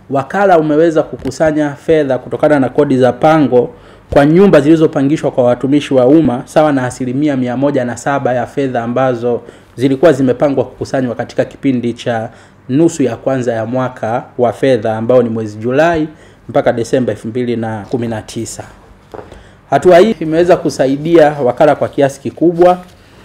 wakala umeweza kukusanya fedha kutokana na kodi za pango kwa nyumba zilizopangishwa kwa watumishi wa umma sawa na asilimia mia moja na saba ya fedha ambazo zilikuwa zimepangwa kukusanywa katika kipindi cha nusu ya kwanza ya mwaka wa fedha ambao ni mwezi Julai mpaka Desemba 2019. Hatua hii imeweza kusaidia wakala kwa kiasi kikubwa,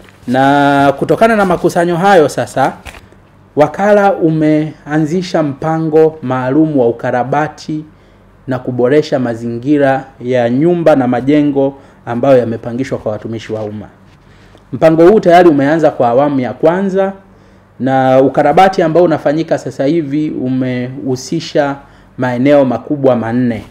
na kutokana na makusanyo hayo sasa wakala umeanzisha mpango maalum wa ukarabati na kuboresha mazingira ya nyumba na majengo ambayo yamepangishwa kwa watumishi wa umma. Mpango huu tayari umeanza kwa awamu ya kwanza na ukarabati ambao unafanyika sasa hivi umehusisha maeneo makubwa manne.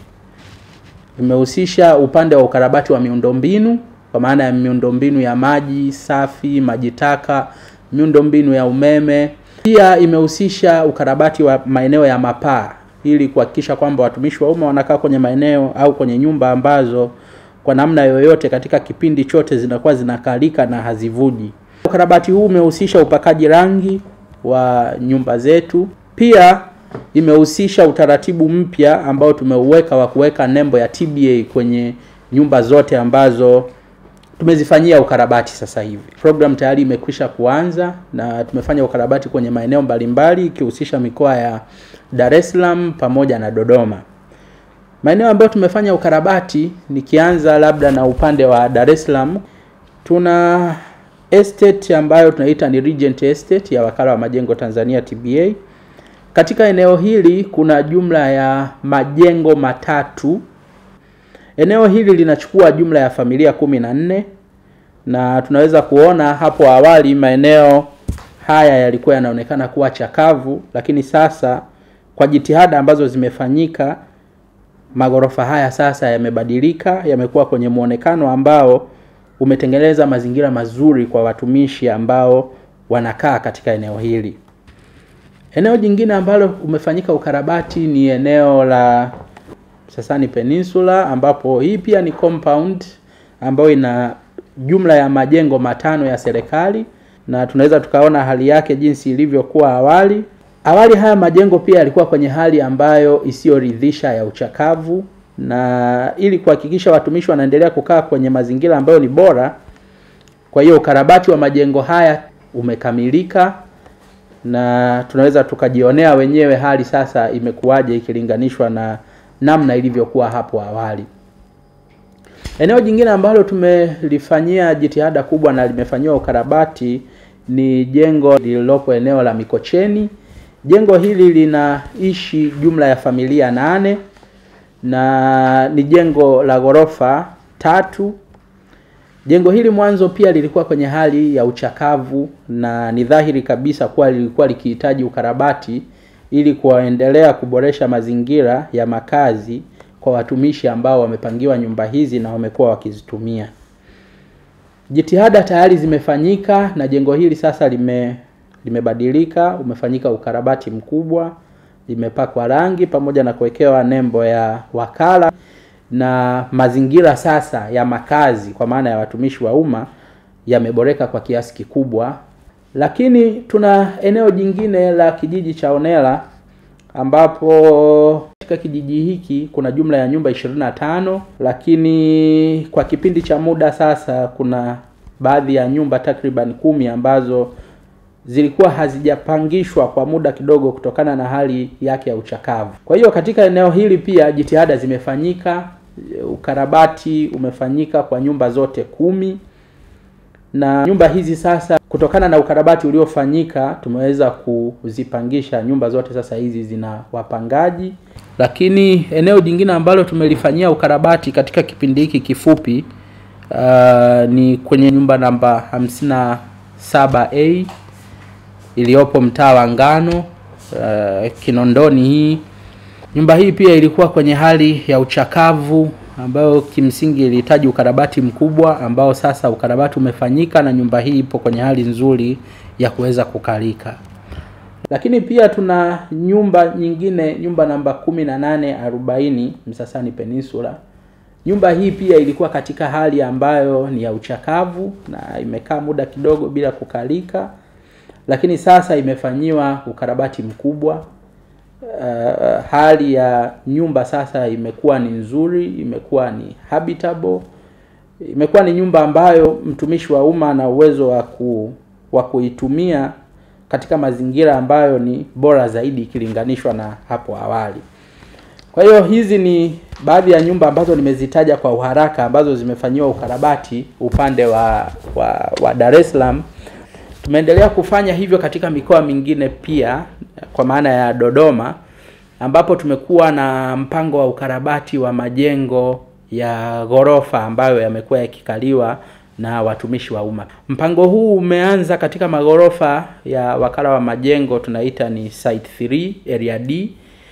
Imehusisha upande wa ukarabati wa miundombinu kwa maana ya miundombinu ya maji safi, maji taka, miundombinu ya umeme. Pia imehusisha ukarabati wa maeneo ya mapaa ili kuhakikisha kwamba watumishi wa umma wanakaa kwenye maeneo au kwenye nyumba ambazo kwa namna yoyote katika kipindi chote zinakuwa zinakalika na hazivuji. Ukarabati huu umehusisha upakaji rangi wa nyumba zetu. Pia imehusisha utaratibu mpya ambao tumeuweka wa kuweka nembo ya TBA kwenye nyumba zote ambazo tumezifanyia ukarabati sasa hivi. Program tayari imekwisha kuanza na tumefanya ukarabati kwenye maeneo mbalimbali ikihusisha mikoa ya Dar es Salaam pamoja na Dodoma. Maeneo ambayo tumefanya ukarabati, nikianza labda na upande wa Dar es Salaam, tuna estate ambayo tunaita ni Regent Estate ya Wakala wa Majengo Tanzania TBA. Katika eneo hili kuna jumla ya majengo matatu. Eneo hili linachukua jumla ya familia kumi na nne na tunaweza kuona hapo awali maeneo haya yalikuwa yanaonekana kuwa chakavu, lakini sasa kwa jitihada ambazo zimefanyika magorofa haya sasa yamebadilika, yamekuwa kwenye muonekano ambao umetengeneza mazingira mazuri kwa watumishi ambao wanakaa katika eneo hili. Eneo jingine ambalo umefanyika ukarabati ni eneo la Sasani Peninsula ambapo hii pia ni compound ambayo ina jumla ya majengo matano ya serikali na tunaweza tukaona hali yake jinsi ilivyokuwa awali. Awali haya majengo pia yalikuwa kwenye hali ambayo isiyoridhisha ya uchakavu, na ili kuhakikisha watumishi wanaendelea kukaa kwenye mazingira ambayo ni bora, kwa hiyo ukarabati wa majengo haya umekamilika na tunaweza tukajionea wenyewe hali sasa imekuwaje ikilinganishwa na namna ilivyokuwa hapo awali. Eneo jingine ambalo tumelifanyia jitihada kubwa na limefanyiwa ukarabati ni jengo lililopo eneo la Mikocheni. Jengo hili linaishi jumla ya familia nane na ni jengo la ghorofa tatu. Jengo hili mwanzo pia lilikuwa kwenye hali ya uchakavu na ni dhahiri kabisa kuwa lilikuwa likihitaji ukarabati ili kuendelea kuboresha mazingira ya makazi kwa watumishi ambao wamepangiwa nyumba hizi na wamekuwa wakizitumia. Jitihada tayari zimefanyika na jengo hili sasa lime limebadilika, umefanyika ukarabati mkubwa, limepakwa rangi pamoja na kuwekewa nembo ya wakala na mazingira sasa ya makazi kwa maana ya watumishi wa umma yameboreka kwa kiasi kikubwa. Lakini tuna eneo jingine la kijiji cha Onela ambapo katika kijiji hiki kuna jumla ya nyumba 25 lakini kwa kipindi cha muda sasa kuna baadhi ya nyumba takriban kumi ambazo zilikuwa hazijapangishwa kwa muda kidogo kutokana na hali yake ya uchakavu. Kwa hiyo katika eneo hili pia jitihada zimefanyika, ukarabati umefanyika kwa nyumba zote kumi na nyumba hizi sasa, kutokana na ukarabati uliofanyika, tumeweza kuzipangisha nyumba zote. Sasa hizi zina wapangaji. Lakini eneo jingine ambalo tumelifanyia ukarabati katika kipindi hiki kifupi uh, ni kwenye nyumba namba 57A iliyopo mtaa wa Ngano uh, Kinondoni. Hii nyumba hii pia ilikuwa kwenye hali ya uchakavu ambayo kimsingi ilihitaji ukarabati mkubwa ambao sasa ukarabati umefanyika na nyumba hii ipo kwenye hali nzuri ya kuweza kukalika. Lakini pia tuna nyumba nyingine, nyumba namba kumi na nane arobaini Msasani Peninsula. Nyumba hii pia ilikuwa katika hali ambayo ni ya uchakavu na imekaa muda kidogo bila kukalika, lakini sasa imefanyiwa ukarabati mkubwa Uh, hali ya nyumba sasa imekuwa ni nzuri, imekuwa ni habitable, imekuwa ni nyumba ambayo mtumishi wa umma ana uwezo wa ku wa kuitumia katika mazingira ambayo ni bora zaidi ikilinganishwa na hapo awali. Kwa hiyo hizi ni baadhi ya nyumba ambazo nimezitaja kwa uharaka ambazo zimefanyiwa ukarabati upande wa wa, wa Dar es Salaam. Tumeendelea kufanya hivyo katika mikoa mingine pia kwa maana ya Dodoma ambapo tumekuwa na mpango wa ukarabati wa majengo ya ghorofa ambayo yamekuwa yakikaliwa na watumishi wa umma. Mpango huu umeanza katika maghorofa ya wakala wa majengo tunaita ni site 3 area D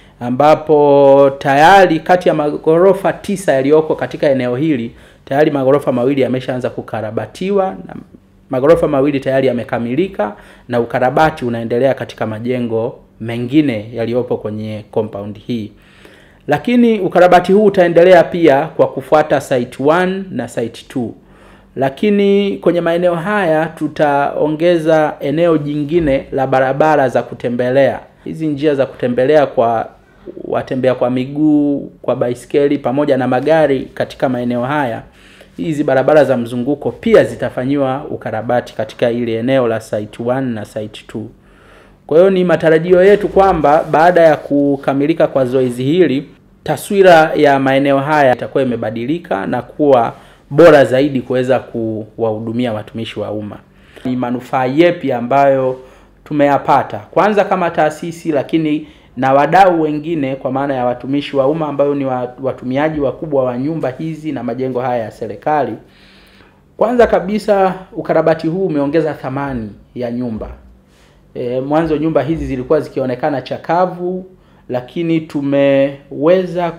ambapo tayari kati ya maghorofa tisa yaliyoko katika eneo hili tayari maghorofa mawili yameshaanza kukarabatiwa na maghorofa mawili tayari yamekamilika na ukarabati unaendelea katika majengo mengine yaliyopo kwenye compound hii. Lakini ukarabati huu utaendelea pia kwa kufuata site 1 na site 2. Lakini kwenye maeneo haya tutaongeza eneo jingine la barabara za kutembelea. Hizi njia za kutembelea kwa watembea kwa miguu, kwa baiskeli pamoja na magari katika maeneo haya. Hizi barabara za mzunguko pia zitafanyiwa ukarabati katika ile eneo la site 1 na site 2. Kwa hiyo ni matarajio yetu kwamba baada ya kukamilika kwa zoezi hili, taswira ya maeneo haya itakuwa imebadilika na kuwa bora zaidi kuweza kuwahudumia watumishi wa umma. Ni manufaa yepi ambayo tumeyapata kwanza kama taasisi, lakini na wadau wengine kwa maana ya watumishi wa umma ambayo ni watumiaji wakubwa wa nyumba hizi na majengo haya ya serikali. Kwanza kabisa ukarabati huu umeongeza thamani ya nyumba. E, mwanzo nyumba hizi zilikuwa zikionekana chakavu, lakini tumeweza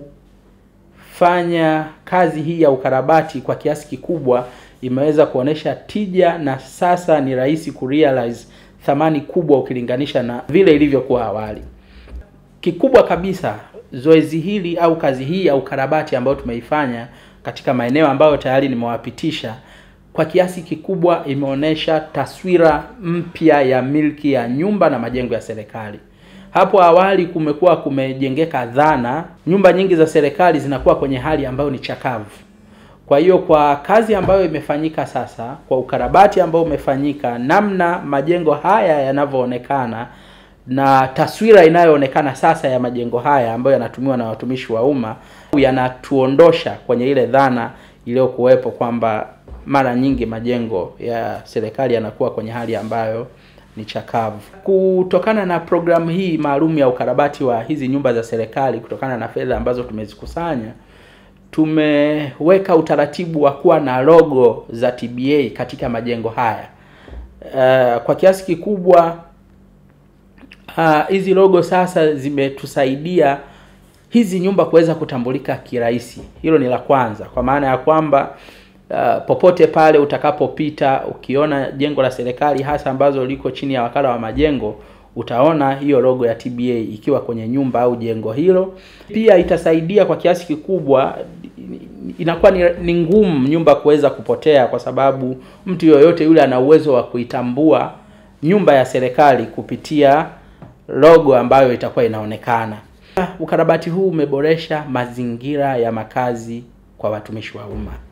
kufanya kazi hii ya ukarabati kwa kiasi kikubwa, imeweza kuonesha tija na sasa ni rahisi kurealize thamani kubwa ukilinganisha na vile ilivyokuwa awali. Kikubwa kabisa zoezi hili au kazi hii ya ukarabati ambayo tumeifanya katika maeneo ambayo tayari nimewapitisha kwa kiasi kikubwa imeonyesha taswira mpya ya milki ya nyumba na majengo ya serikali. Hapo awali kumekuwa kumejengeka dhana nyumba nyingi za serikali zinakuwa kwenye hali ambayo ni chakavu. Kwa hiyo kwa kazi ambayo imefanyika sasa, kwa ukarabati ambao umefanyika, namna majengo haya yanavyoonekana na taswira inayoonekana sasa ya majengo haya ambayo yanatumiwa na watumishi wa umma yanatuondosha kwenye ile dhana iliyokuwepo kwamba mara nyingi majengo ya serikali yanakuwa kwenye hali ambayo ni chakavu. Kutokana na programu hii maalum ya ukarabati wa hizi nyumba za serikali, kutokana na fedha ambazo tumezikusanya, tumeweka utaratibu wa kuwa na logo za TBA katika majengo haya. Uh, kwa kiasi kikubwa hizi uh, logo sasa zimetusaidia hizi nyumba kuweza kutambulika kirahisi. Hilo ni la kwanza, kwa maana ya kwamba uh, popote pale utakapopita ukiona jengo la serikali hasa ambazo liko chini ya wakala wa majengo utaona hiyo logo ya TBA ikiwa kwenye nyumba au jengo hilo. Pia itasaidia kwa kiasi kikubwa, inakuwa ni, ni ngumu nyumba kuweza kupotea, kwa sababu mtu yoyote yule ana uwezo wa kuitambua nyumba ya serikali kupitia logo ambayo itakuwa inaonekana. Ukarabati huu umeboresha mazingira ya makazi kwa watumishi wa umma.